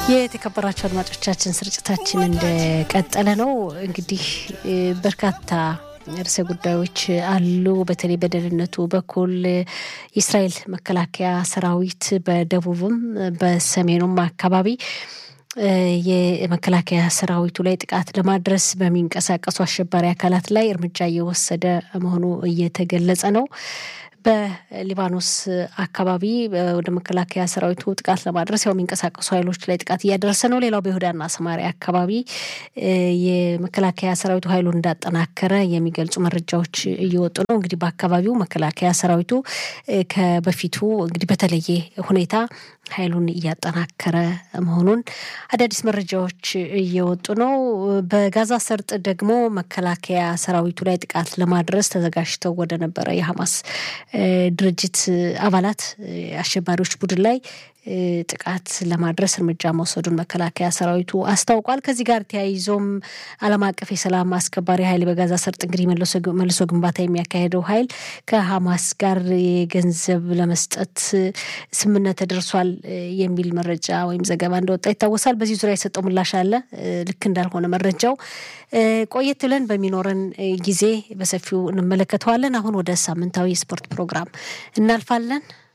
የተከበራቸው አድማጮቻችን ስርጭታችን እንደቀጠለ ነው። እንግዲህ በርካታ ርዕሰ ጉዳዮች አሉ። በተለይ በደህንነቱ በኩል የእስራኤል መከላከያ ሰራዊት በደቡብም በሰሜኑም አካባቢ የመከላከያ ሰራዊቱ ላይ ጥቃት ለማድረስ በሚንቀሳቀሱ አሸባሪ አካላት ላይ እርምጃ እየወሰደ መሆኑ እየተገለጸ ነው። በሊባኖስ አካባቢ ወደ መከላከያ ሰራዊቱ ጥቃት ለማድረስ ያው የሚንቀሳቀሱ ኃይሎች ላይ ጥቃት እያደረሰ ነው። ሌላው በይሁዳና ሰማሪያ አካባቢ የመከላከያ ሰራዊቱ ኃይሉን እንዳጠናከረ የሚገልጹ መረጃዎች እየወጡ ነው። እንግዲህ በአካባቢው መከላከያ ሰራዊቱ ከበፊቱ እንግዲህ በተለየ ሁኔታ ኃይሉን እያጠናከረ መሆኑን አዳዲስ መረጃዎች እየወጡ ነው። በጋዛ ሰርጥ ደግሞ መከላከያ ሰራዊቱ ላይ ጥቃት ለማድረስ ተዘጋጅተው ወደ ነበረ የሐማስ ድርጅት አባላት አሸባሪዎች ቡድን ላይ ጥቃት ለማድረስ እርምጃ መውሰዱን መከላከያ ሰራዊቱ አስታውቋል። ከዚህ ጋር ተያይዞም ዓለም አቀፍ የሰላም አስከባሪ ኃይል በጋዛ ሰርጥ እንግዲህ መልሶ ግንባታ የሚያካሄደው ኃይል ከሐማስ ጋር የገንዘብ ለመስጠት ስምምነት ተደርሷል የሚል መረጃ ወይም ዘገባ እንደወጣ ይታወሳል። በዚህ ዙሪያ የሰጠው ምላሽ አለ። ልክ እንዳልሆነ መረጃው ቆየት ብለን በሚኖረን ጊዜ በሰፊው እንመለከተዋለን። አሁን ወደ ሳምንታዊ የስፖርት ፕሮግራም እናልፋለን።